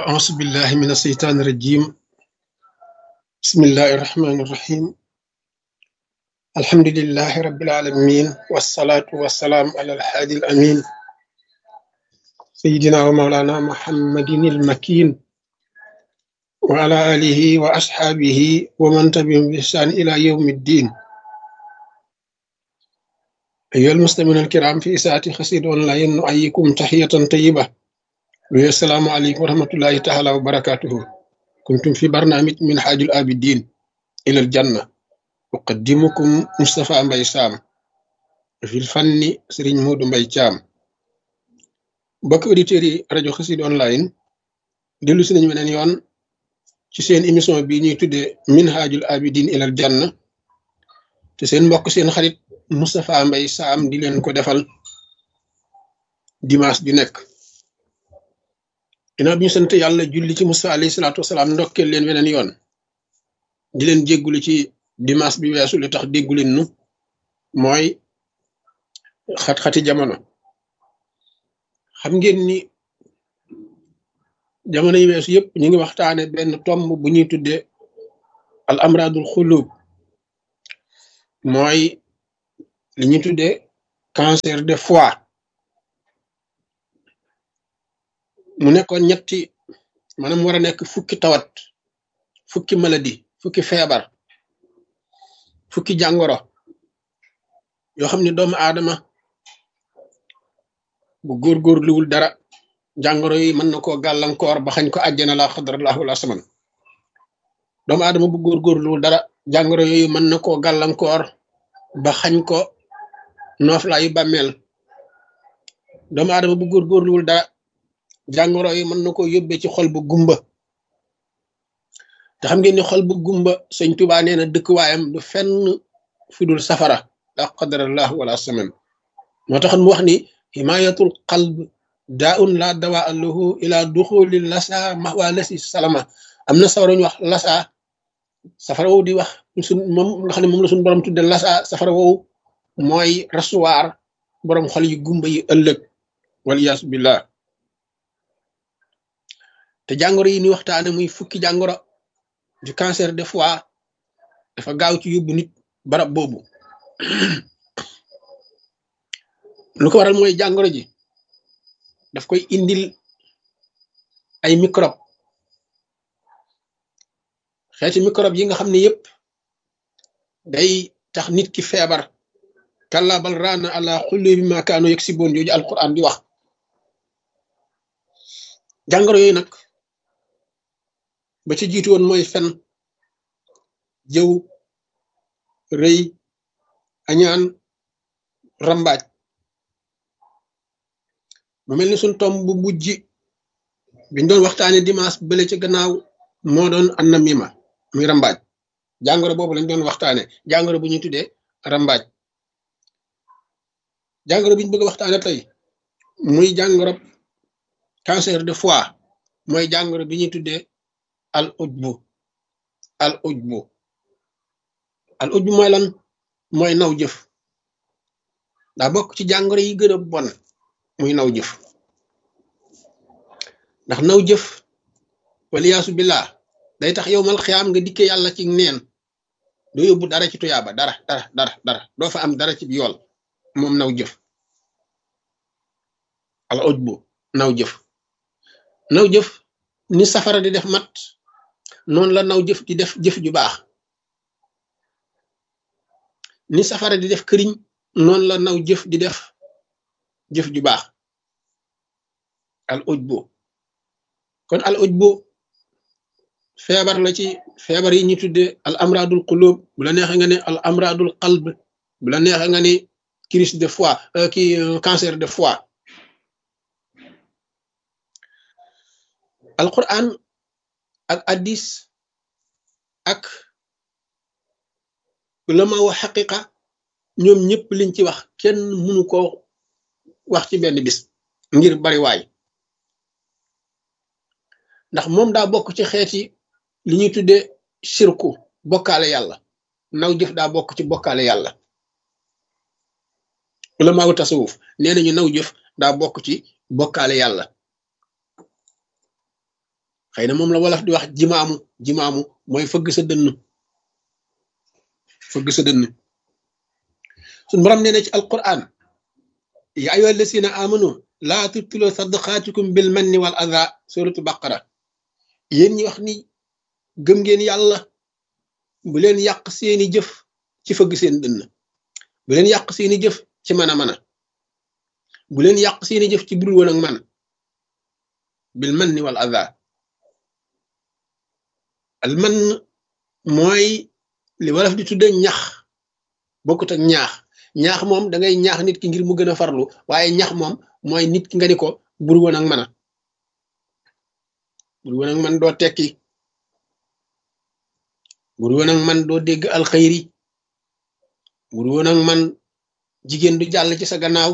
أعوذ بالله من الشيطان الرجيم بسم الله الرحمن الرحيم الحمد لله رب العالمين والصلاة والسلام على الحادي الأمين سيدنا ومولانا محمد المكين وعلى آله وأصحابه ومن تبعهم بإحسان إلى يوم الدين أيها المسلمون الكرام في إساءة خسير أونلاين نؤيكم تحية طيبة والسلام عليكم ورحمة الله تعالى وبركاته كنتم في برنامج من حاج الآبدين إلى الجنة أقدمكم مصطفى مباي سام في الفن سرين مود مباي شام بك أوديتيري راديو خسيد أونلاين دلو سنين من يون ci seen émission bi ñuy tuddee minhajul abidin ilal janna te seen mbokk seen xarit Moustapha Mbaye Sam di leen ko defal dimanche bi nekk ginnaaw bi ñu sant yàlla julli ci Musa alayhi salaatu wasalaam ndokkeel leen weneen yoon di leen jéggulu ci dimanche bi weesu li tax déggu leen nu mooy xat-xati jamono xam ngeen ni jamono yi weesu yëpp ñu ngi waxtaane benn tomb bu ñuy tuddee al amradul xulub mooy li ñuy tuddee cancer de foie mu nekkoon ñetti maanaam war a nekk fukki tawat fukki maladie fukki feebar fukki jàngoro yoo xam ne doomu aadama bu góorgóorluwul dara jàngoro yi mën na koo gàllankoor ba xañ ko àjjana la xadrallahu la saman doomu aadama bu góorgóorluwul dara jàngoro yooyu mën na koo gàllankoor ba xañ ko nooflaayu bàmmeel doomu aadama bu góorgóorluwul dara jàngoro yi mën na koo yóbbee ci xol bu gumba te xam ngeen ni xol bu gumba sëñ Tuubaa nee na dëkkuwaayam du fenn fudul safara la qadarallahu wala saman moo taxoon mu wax ni himayatul qalb daa un la dawa lahu ila duxuli lasa maxwa lasi salama am na safara ñu wax lasa safara woowu di wax suñ moom nga xam ne moom la suñ borom tudde lasa safara woowu mooy rasuwaar borom xol yu gumba yi ëllëg waliyaasu billah te jàngoro yi ni waxtaane muy fukki jàngoro du cancer de foie dafa gaaw ci yóbbu nit barab boobu lu ko waral mooy jàngoro ji daf koy indil ay microbe xeeti microbe yi nga xam ne yëpp day tax nit ki feebar kalla bal raana ala xulli bi ma kaanu yegg si boon jooju alquran di wax jàngoro yooyu nag ba ci jiitu woon mooy fen jëw rëy añaan rambaaj mu mel ni suñ tom bu mujj biñ doon waxtaane dimanche bële ci gannaaw moo doon annamima muy rambaaj jàngoro boobu lañ doon waxtaane jàngoro bu ñuy tuddee rambaaj jàngoro bi ñu bëgg a waxtaane tey muy jàngoro cancer de foie mooy jàngoro bi ñuy tuddee al ujbu al ujbu al ujbu mooy lan mooy naw jëf daa bokk ci jàngoro yi gën a bon muy naw jëf ndax naw jëf waliyaasu billah day tax yow mal xiyaam nga dikke yàlla ci neen doo yóbbu dara ci tuyaaba dara dara dara dara doo fa am dara ci yool moom naw jëf al ujbu naw jëf naw jëf ni safara di def mat noonu la naw jëf di def jëf ju baax ni safara di def këriñ noonu la naw jëf di def jëf ju baax al ujbu kon al ujbu feebar la ci feebar yi ñu tudde al amradul qulub bu la neexee nga ne al amradul qalb bu la neexee nga ne crise de foie ki cancer de foie al quran ak addis ak ulama wa xaqiqa ñoom ñëpp liñ ci wax kenn mënu ko wax ci benn bis ngir bari waay ndax moom daa bokk ci xeeti li ñuy tuddee sirku bokkaale yàlla naw jëf daa bokk ci bokkaale yàlla ulamaawu tasawuf nee nañu naw jëf daa bokk ci bokkaale yàlla xëy na moom la wolof di wax jimaamu jimaamu mooy fëgg sa dënn fëgg sa dënn suñ borom nee na ci alquran ya ayyuha allasina amanu laa tubtilu sadaqaatikum bil manni wal adha suratu baqara yéen ñi wax ni gëm ngeen yàlla bu leen yàq seeni jëf ci fëgg seen dënn bu leen yàq seeni jëf ci mën a mën a bu leen yàq seeni jëf ci budul woon ak man bil manni wal adha al man mooy li wolof di tudde ñax bokkut ak ñaax ñaax moom da ngay ñaax nit ki ngir mu gën a farlu waaye ñax moom mooy nit ki nga ni ko bur woon ak man a bur woon ak man doo tekki bur woon ak man doo dégg alxayri bur woon ak man jigéen du jàll ci sa gannaaw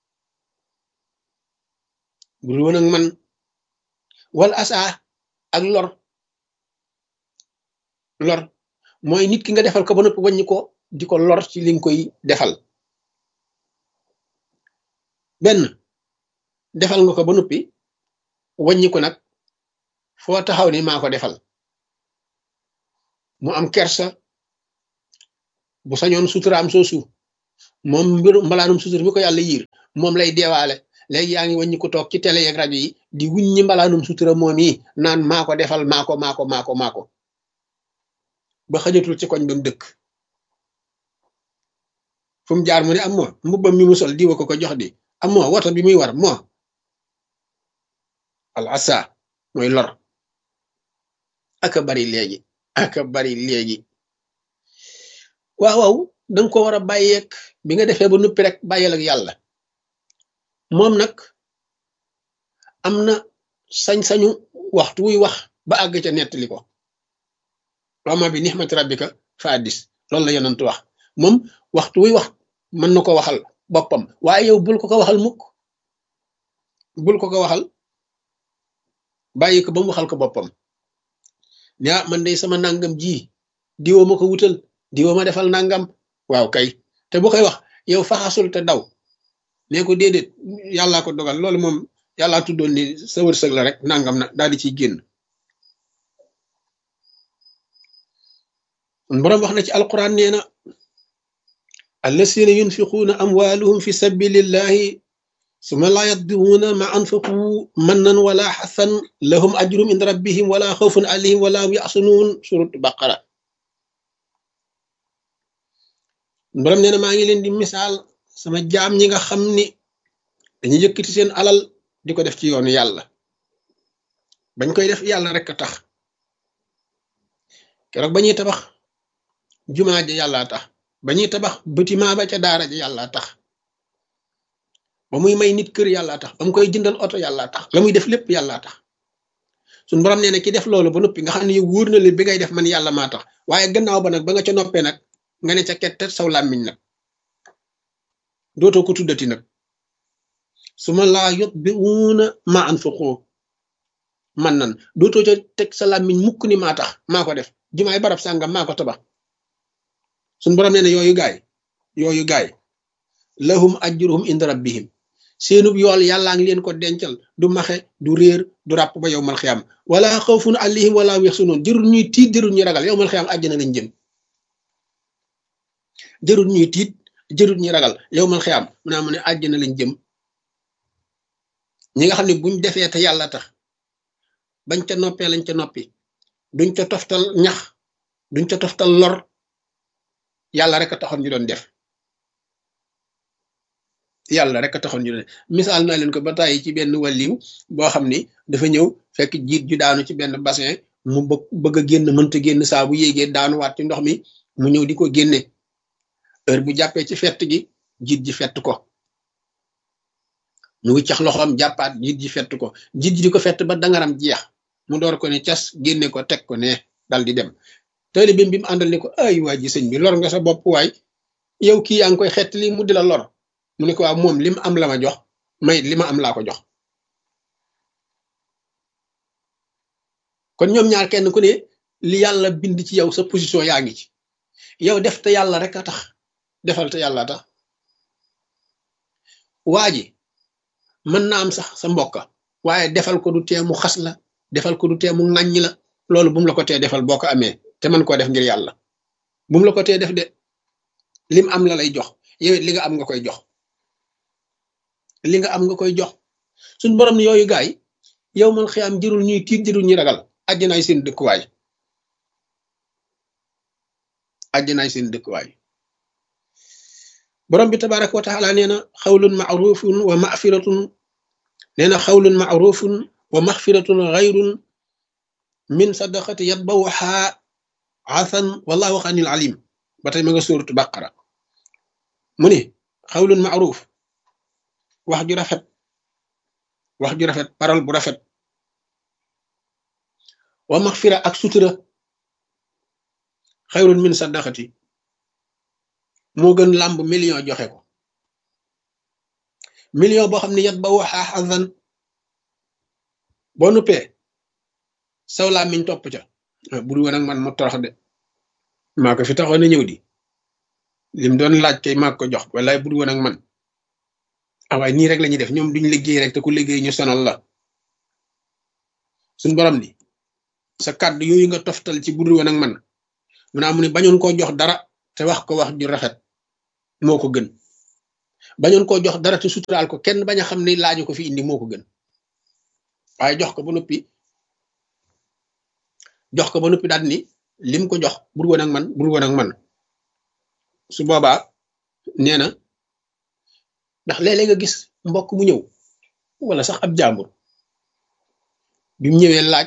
bur woon ak man wal asa ak lor lor mooy nit ki nga defal ko ba noppi wàññi ko di ko lor ci li nga koy defal benn defal nga ko ba noppi wàññi ko nag foo taxaw ni maa ko defal mu am kersa bu sañoon suturaam soosu moom mbiru mbalaanum sutur mi ko yàlla yiir moom lay deewaale léegi yaa ngi wàññi ko toog ci télé yeeg rajo yi di wuññi mbalaanum sutura moom yi naan maa ko defal maa ko maa ko maa ko maa ko ba xajatul ci koñ ba mu dëkk fu mu jaar mu ne am moo mbubbam mi mu sol diwa ko ko jox di am moo woto bi muy war moo al asa mooy lor aka bari léegi aka bari léegi waaw waaw danga ko war a bàyyeeg bi nga defee ba nuppi rek bàyyeel ak yàlla moom nag am na sañ-sañu waxtu wuy wax ba àgg ca nettali ko wama bi nixmati rabbika fa addis loolu la yonent wax moom waxtu wuy wax mën na ko waxal boppam waaye yow bul ko ko waxal mukk bul ko ko waxal bàyyi ko ba mu waxal ko boppam ne ah man day sama nangam ji diwoo ma ko wutal diwoo ma defal nangam waaw kay te bu koy wax yow faxasul te daw nee ko déedéet yàllaa ko dogal loolu moom yàllaa tuddoon ni sa wërsëg la rek nangam na daal di ciy génn boroom wax na ci alquran nee na allasina yunfiquuna amwaaluhum fi sabilillahi suma laa yatbi'uuna ma anfaqu mannan wala xasan lahum ajrum inda rabbihim wala xawfun alayhim wala hum yaxsunuun surat baqara borom nee na maa ngi leen di misaal sama jaam ñi nga xam ni dañu yëkkati seen alal di ko def ci yoonu yàlla bañ koy def yàlla rek a tax keroog ba ñuy tabax jumaa ja yàlla tax ba ñuy tabax bâtiment ba ca daara ja yàlla tax ba muy may nit kër yàlla tax ba mu koy jëndal oto yàlla tax la muy def lépp yàlla tax suñ borom nee na ki def loolu ba noppi nga xam ne wóor na leen bi ngay def man yàlla maa tax waaye gannaaw ba nag ba nga ca noppee nag nga ne ca kette saw làmmiñ nag dootoo ko tuddati nag su ma laa yot bi wuuna ma anfaqu man nan dootoo ca teg sa làmmiñ mukk ni maa tax maa ko def jumaay barab sàngam maa ko tabax suñ borom nee na yooyu gaay yooyu gaay lahum ajruhum inda rabbihim seenub yool yàllaa ngi leen ko dencal du maxe du réer du ràpp ba yow mal xiyam wala xawfun alayhim wala yaxsunun jërul ñuy tiit jërul ñuy ragal yow mal xiyam àjjana lañ jëm jërul ñuy tiit jërul ñuy ragal yow mal xiyam mu naa mu ne àjjana lañ jëm ñi nga xam ne buñ defee te yàlla tax bañ ca noppee lañ ca noppi duñ ca toftal ñax duñ ca toftal lor yàlla rek a taxoon ñu doon def yàlla rek a taxoon ñu doon def misaal naa leen ko ba tàyyi ci benn wàlliw boo xam ni dafa ñëw fekk jiit ju daanu ci benn bassin mu bëgg bëgg a génn mënta génn saa bu yéegee daanuwaat ci ndox mi mu ñëw di ko génne heure bu jàppee ci fett gi jiit ji fett ko mu ngi cax loxoom jàppaat jiit ji fett ko jiit ji di ko fett ba dangaram jeex mu door ko ne cas génne ko teg ko ne dal di dem taalibeem bi mu àndal ne ko ay waa ji sëñ bi lor nga sa bopp waay yow kii yaa ngi koy xett li mu di la lor mu ne ko waaw moom li mu am la ma jox may li ma am laa ko jox kon ñoom ñaar kenn ku ne li yàlla bind ci yow sa position yaa ngi ci yow def te yàlla rek a tax defal te yàlla tax waa ji mën na am sax sa mbokka waaye defal ko du tee mu xas la defal ko du tee mu ŋàññi la loolu bu mu la ko tee defal boo ko amee te man koo def ngir yàlla bu mu la ko tee def de lim am la lay jox yow li nga am nga koy jox li nga am nga koy jox suñ borom ne yooyu gaay yow man xëy am jërul ñuy tiit jërul ñuy ragal àjjanaay seen dëkkuwaay àjjanaay seen dëkkuwaay borom bi tabaraka wa taala nee na xawlun maarufun wa mafiratun nee na xawlun maarufun wa maxfiratun xayrun min sadaqati yatbawha asan wallahu xanil alim ba tey ma nga suuratu baqara mu ne xawlun maaruf wax ju rafet wax ju rafet parole bu rafet wa maxfira ak sutura xayrun min sadaqati moo gën làmb million joxe ko million boo xam ne yat ba waxaa xasan boo nuppee saw làmmiñ topp ca bur woon ak man mu torox de maa ko fi taxoon a ñëw di lim doon laaj kay maa ko jox wallaay bur woon ak man ah waaye nii rek la ñuy def ñoom duñ liggéey rek te ku liggéey ñu sonal la suñ borom ni sa kàddu yooyu nga toftal ci bur woon ak man mu naa mu ne bañoon koo jox dara te wax ko wax ju rafet moo ko gën bañoon koo jox dara te suturaal ko kenn bañ a xam ne laaju ko fi indi moo ko gën waaye jox ko ba noppi jox ko ba noppi daal ni lim ko jox bur woon ak man bur woon ak man su boobaa nee na ndax léeg-léeg nga gis mbokk mu ñëw wala sax ab jàmbur bi mu ñëwee laaj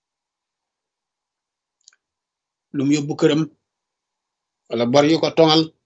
lu mu yóbbu këram wala bor yu ko tongal